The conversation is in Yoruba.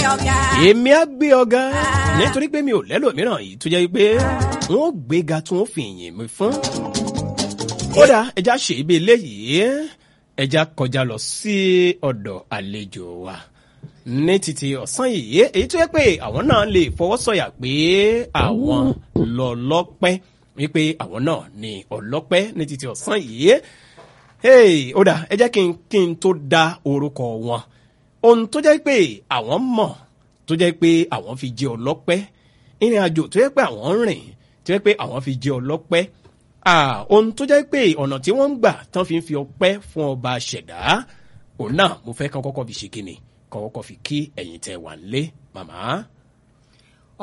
ọ̀gá. èmi á gbé ọ̀gá nítorí pé mi ò lẹ́lòmíràn yìí tó jẹ́ pé wọ́n ó gbéga tí wọ́n fi yìn mí fún. kódà ẹja ṣe ibi eléyìí ẹja kọjá lọ sí ọ̀dọ̀ àlejò wa ní títí ọ̀sán yìí èyí tó yẹ pé àwọn náà lè fọwọ́ sọ̀yà pé àwọn lọ lọ́pẹ́ wípé àwọn náà ní ọlọ́pẹ́ ní títí ọ̀sán yìí hey ó dà ẹ jẹ́ kí n kí n tó da orúkọ wọn ohun tó jẹ́ pé àwọn mọ̀ tó jẹ́ pé àwọn fi jẹ́ ọlọ́pẹ́ ìrìn àjò tó jẹ́ pé àwọn ń rìn tó jẹ́ pé àwọn fi jẹ́ ọlọ́pẹ́ ah ohun tó jẹ́ pé ọ̀nà tí wọ́n ń gbà tán fi ń fi ọpẹ́ fún ọba ṣẹ̀dá òun náà mo fẹ́ kán kọ́kọ́ fi ṣe kíni kán kọ́kọ́ fi kí ẹ̀yin tẹ́ wà ń lé màmá.